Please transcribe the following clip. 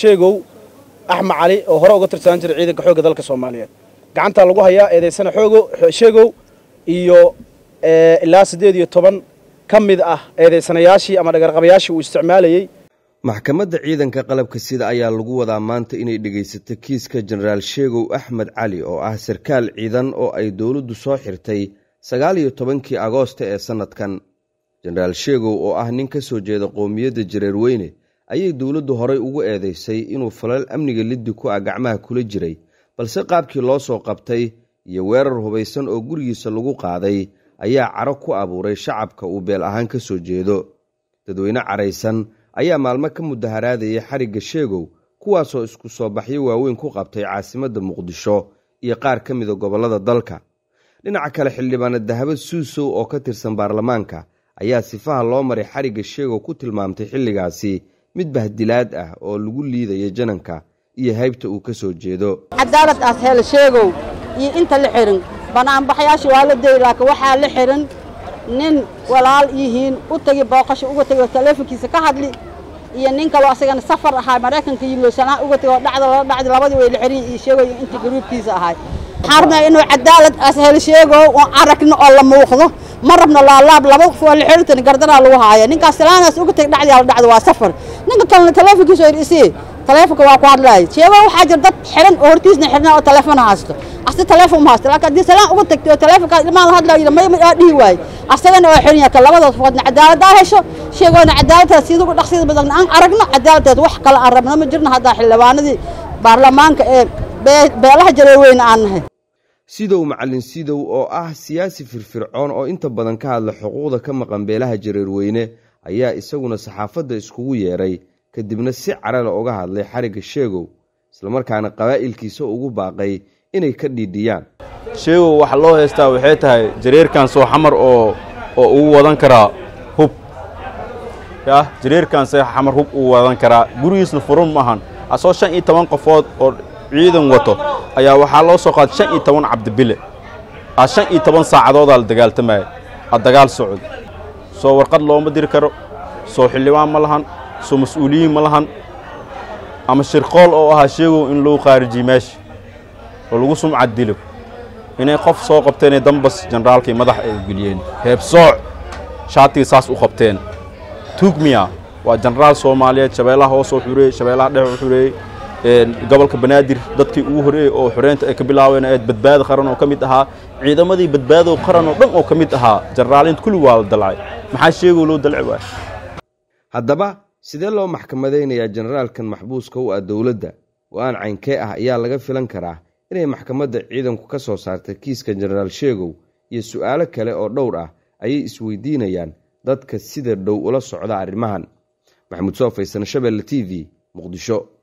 sheegow axmed cali oo hore uga tirsanaan jiray ciidanka xoogga dalka soomaaliyeed gacantaa lagu hayaa eedaysana xoogo sheegow iyo ilaa siddeed iyo toban ka mid ah eedaysanayaashii ama dhagarqabayaashii uu isticmaalayey maxkamadda ciidanka qalabka sida ayaa lagu wadaa maanta inay dhegaysato kiiska jenaraal sheegow axmed cali oo ah sarkaal ciidan oo ay dowladdu soo xirtay sagaal iyo tobankii agoosta ee sannadkan jenaraal sheegow oo ah nin ka soo jeeda qowmiyadda jareerweyne ayay dowladdu horay ugu eedaysay inuu falal amniga liddi ku ah gacmaha kula jiray balse qaabkii loo soo qabtay iyo weerar hubaysan oo gurigiisa lagu qaaday ayaa caro ku abuuray shacabka uu beel ahaan ka soo jeedo dadweyne caraysan ayaa maalmo ka mudaharaadayay xarigga sheegow kuwaasoo isku soo baxyo waaweyn ku qabtay caasimadda muqdisho iyo qaar ka mida gobollada dalka dhinaca kale xildhibaana dahabo suusow oo ka tirsan baarlamaanka ayaa sifaha loo maray xarigga sheegow ku tilmaamtay xilligaasi mid bahdilaad ah oo lagu liidaya jananka iyo haybta uu ka soo jeedo cadaalad aas hel sheegow iyo inta la xihin banaanbaxyaasha waa la dayy laakiin waxaa la xihin nin walaal yihiin u tegi booqasho uga tegi oo taleefonkiisa ka hadli iyo nin kaloo asagana safar ahaa maraykanka yimid sanaa uga tegi oo dhacda lala dhacdi labadii way la xihin iyo sheegow iyo inta garuubkiisa ahay waxaan rabnaa inuu cadaalad aas hel sheegow oo aragno oo la muuqdo ma rabno laalaab laba qof waa la xiriirtan gardaraa lagu haaya ninkaas salaanaas uga teg dhacdi la dhacdo waa safar ninka kalena taleefonkiisa oo isii taleefonka waa ku hadlaaya sheego waxaa jira dad xiran oo hortiisna xirnaa oo taleefon haysto asti taleefon ma haysto laakiin haddii salaan uga tagtay oo taleefonkaas ilmaha la hadlayo yidhi may aa dhihi waaye asagana oo xiran yahay ka labadaas foodna cadaaladdaa hesho sheegoona cadaaladtaas sida ugu dhaqsida badan aan aragno cadaaladtaas wax kale aan rabno ma jirno haddaa xildhibaanadii baarlamaanka ee beelaha jareerweyne aan nahay sidow macallin sidow oo ah siyaasi firfircoon oo inta badan ka hadla xuquuqda ka maqan beelaha jareerweyne ayaa isaguna saxaafadda iskugu yeedhay kadibna si carale uga hadlay xarigga sheegow islamarkaana qabaa'ilkiisa ugu baaqay inay ka dhiidhiyaan sheegow waxa loo haystaa waxay tahay jareerkan soo xamar oo oo ugu wadan karaa hub yah jareerkan see xamar hub ugu wadan karaa gurigiisna furun maahan asoo shan iyo toban qofood oo ciidan wato ayaa waxaa loo soo qaaday shan iyo toban cabdibile a shan iyo toban saacadoodaa la dagaaltamaya a dagaal socod soo warqad looma diri karo soo xildhibaan ma lahan soo mas-uuliyiin ma lahan ama shirqool oo ahaa sheegow in lagu khaarijiyey meesha oo lagu sumcad dilo inay qof soo qabteenee dambas jenaraalkii madax ay geliyeen heebsooc shaatigii saas u qabteen tuugmiya waa jenaraal soomaaliyeed shabeellaha hoosoo xureeyey shabeellaha dhex u xureeyey gobolka banaadir dadkii ugu horreeyey oo xoreynta ay ka bilaabeen eed badbaado qaran oo ka mid ahaa ciidamadii badbaado qaran oo dhan oo ka mid ahaa jenaraaliinta kulli waa la dalcay maxaa sheegow loo dalci waaya haddaba sidee loo maxkamadaynayaa jenaraalkan maxbuuska u ah dowladda go-aan caynkee ah ayaa laga filan karaa inay maxkamadda ciidanku ka soo saarta kiiska jenaraal sheegow iyo su'aalo kale oo dhowr ah ayay isweydiinayaan dadka sida dhow ula socda arrimahan maxamuud soo faysana shabeelle t v muqdisho